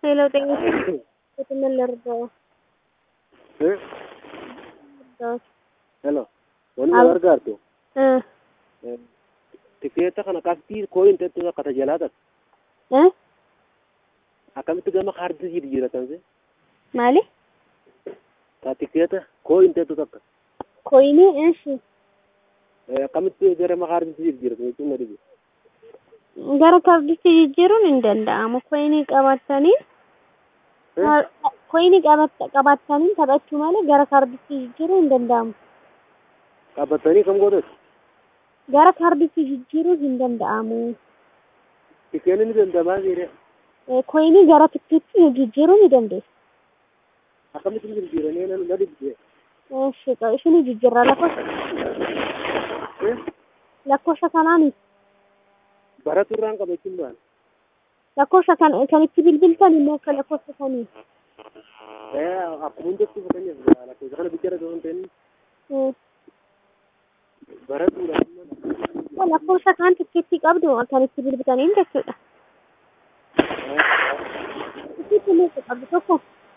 Hello, tengo que tenerle reto. Eh? Dos. Hello. Wanni Al- na gargaartu Ah, tikeeta kana qabxii kooyinteetu akka tajaajilatan eh? akkamitti gama kaardii jijjiiratan se Maali? ta tikeeta kooyinteetu takka Koyini, eshi. Eh, akkamitti gara kaardiitti jijjiiratan jechuun na dhibe Gara kaarditti jijjiiruun hin danda'amu. Koyinii qabatanii Eh? koyinii qabatanii taphachuu malee gara kaarditti jijjiiruun hin danda'amu. qabatanii kam gootes Gara kaarditti jijjiiruun hin danda'amu. tikeenni ni dandamaa seere Eh, Koyinii gara tikkeetti jijjiiruu ni dandeessu. akkamitti jijjiiranii na na dhibde Eshi, ishini jijjiirra lakkoofsa Eh? lakkoofsa kanaani baratu irraan qabachuun baan lakkoofsa kan kan itti bilbiltan immoo akka lakkoofsa sanii. akkuma hundatti fakkeenyaaf lakkoofsa kana bicha irra ta'uu hin Eh, baratuudha lakkoofsa kan tikkeetti qabdu kan itti bilbiltaniin jechuudha. Tikkeetti meeqa qabdu tokko?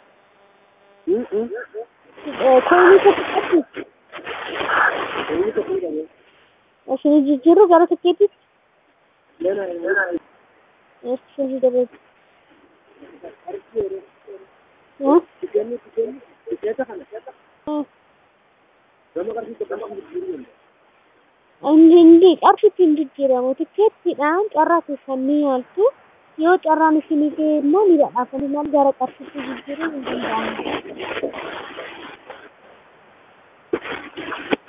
Eh, Koyinii tokko qabdu. inni tokko hin qabu Ishini jijjiirru gara tikkeettitti. lena Ishini dabeetu. Eh? tikeenni tikeenni tikeeta kana Eh. gama qarshii tokko hin jijjiiruu Inni inni qarshitti hin jijjiiramu. Tikkeettiidhaan carraa keessan ni yaaltu. Yoo carraan isinii ga'e immoo ni badhaafamuu maal gara qarshitti jijjiiruun hin danda'amu.